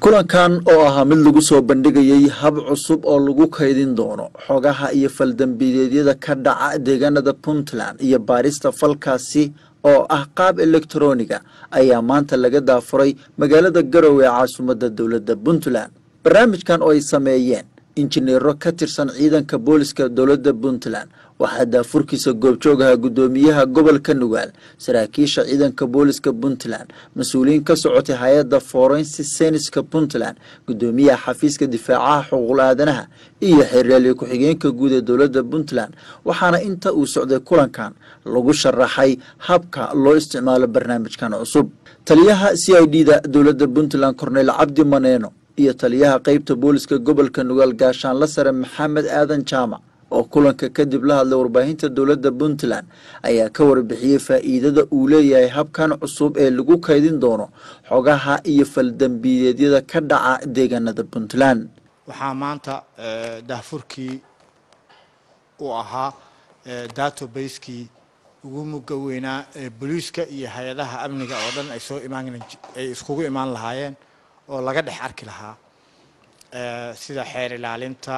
kulankan oo ahaa mid lagu soo bandhigayay hab cusub oo lagu kaydin doono xogaha iyo faldambideedyada ka dhaca deegaanada puntland iyo baarista falkaasi oo ah qaab elektroniga ayaa maanta laga daafuray magaalada garowe ee caasimadda dowladda puntland barnaamijkan oo ay sameeyeen injineero ka tirsan ciidanka booliska dowladda puntland waxaa daafurkiisa goobjoogaha guddoomiyaha gobolka nugaal saraakiisha ciidanka booliska puntland mas-uuliyiin ka socotay hay-adda forensi seniska puntland guddoomiyaha xafiiska difaacaha xuquuqul aadanaha iyo xeeryaaliye ku-xigeenka guud ee dowladda puntland waxaana inta uu socday kulankan lagu sharaxay habka loo isticmaalo barnaamijkan cusub taliyaha c i d da dowladda puntland korneyl cabdi maneeno iyo taliyaha qeybta booliska gobolka nugaal gaashaanla sare maxamed aadan jaamac oo kulanka kadib la hadlay warbaahinta dowladda puntland ayaa ka warbixiyey faa'iidada uu leeyahay habkan cusub ee lagu kaydin doono xogaha iyo faldambiyeedyada ka dhaca deegaanada puntland waxaa maanta daafurkii uu ahaa database-kii ugu muga weynaa ee booliiska iyo hay-adaha amniga oo dhan ay soo imaan ay iskugu imaan lahaayeen oo laga dhex arki lahaa sida xeer ilaalinta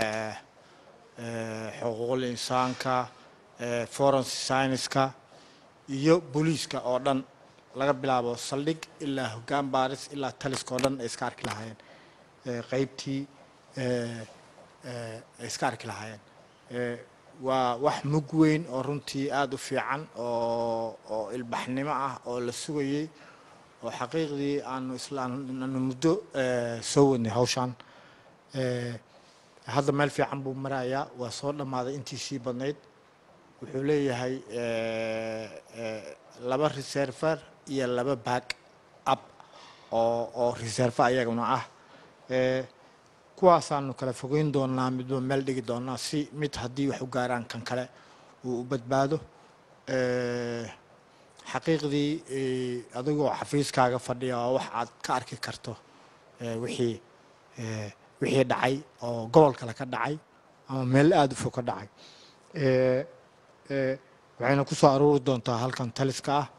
xuquuqul insaanka forensi scienska iyo booliiska oo dhan laga bilaabo saldhig ilaa hoggaan baaris ilaa taliska oo dhan ay iska arki lahaayeen qeybtii ay iska arki lahaayeen waa wax mug weyn oo runtii aada u fiican oo oo ilbaxnimo ah oo la sugayey oo xaqiiqdii aanu islaanu muddo soo wadnay hawshaan hadda meel fiican buu marayaa waa soo dhammaaday intiisii badnayd wuxuu leeyahay laba reserver iyo laba back up oo oo reserve ayaguna ah kuwaasaanu kala fogeyn doonaa midba meel dhigi doonaa si mid haddii wax u gaaraan kan kale uu u badbaado xaqiiqdii adigoo xafiiskaaga fadhiya oo wax aad ka arki karto wixii wixii dhacay oo gobol kale ka dhacay ama meel aada u fog ka dhacay waxayna ku soo aruuri doontaa halkan taliska ah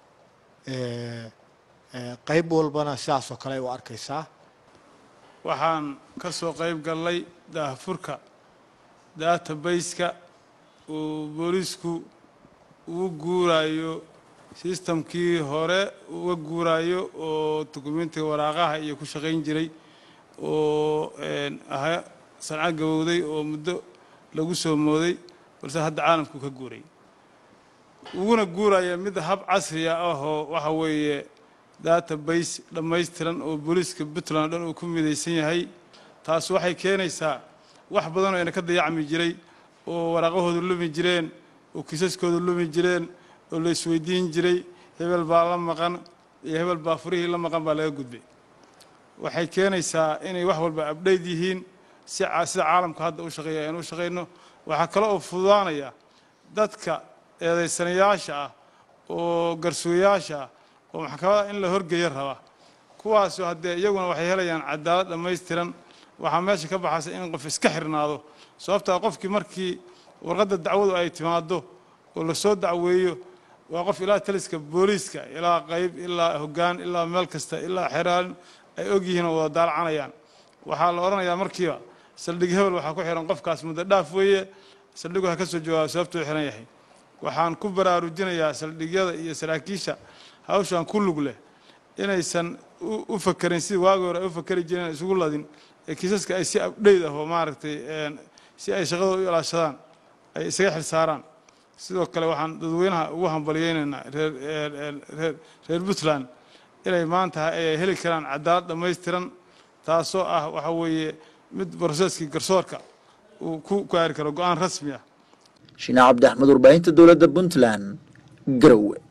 qayb walbana sidaas oo kale ay u arkaysaa waxaan ka soo qayb gallay daahfurka database-ka uu booliisku ugu guurayo sistamkii hore uga guuraayo oo dukumentiga waraaqaha iyo ku shaqayn jiray oo aha sanca gabowday oo muddo lagu soo mooday balse hadda caalamku ka guuray uguna guuraya mid hab casriya ahoo waxa weeye database dhammaystiran oo booliiska puntland o dhan uu ku midaysan yahay taas waxay keenaysaa wax badan oo ayna ka dayacmi jiray oo waraaqahoodu lumi jireen oo kiisaskoodu lumi jireen oo la isweydiin jiray hebel baa la maqan iyo hebel baa furihii la maqan baa laga gudbay waxay keenaysaa inay wax walba abdhayd yihiin si sida caalamka hadda u shaqeeya aynu u shaqayno waxaa kale oo fududaanaya dadka eedaysanayaasha ah oo garsugayaasha ah oo maxkamada in la horgeeyo raba kuwaasu haddee iyaguna waxay helayaan cadaalad dhammaystiran waxaa meesha ka baxaysa in qof iska xirnaado sababtaa qofkii markii warqadda dacwadu ay timaado oo lasoo dacweeyo waa qof ilaa taliska booliiska ilaa qayb ilaa hoggaan ilaa meel kasta ilaa xeraalin ay og yihiin oo wada daalacanayaan waxaa la odhanayaa markiiba saldhig hebel waxaa ku xihan qofkaas muddo dhaaf weeye saldhigu ha ka soo jawaabo sababtuu xihan yahay waxaan ku baraarujinayaa saldhigyada iyo saraakiisha hawshan ku lug leh inaysan u fakerin sidii waagi hore ay u fakeri jireen isugu ladin ee kiisaska ay si abdheyd ah oo maaragtay si ay shaqadooda u ilaashadaan ay isaga xil saaraan sidoo kale waxaan dadweynaha ugu hambaliyeynaynaa reer reer puntland inay maanta ay heli karaan cadaalad dhammaystiran taasoo ah waxa weeye mid broseskii garsoorka uu ku gaari karo go-aan rasmi ah shiine cabdi axmed warbaahinta dowladda puntland garowe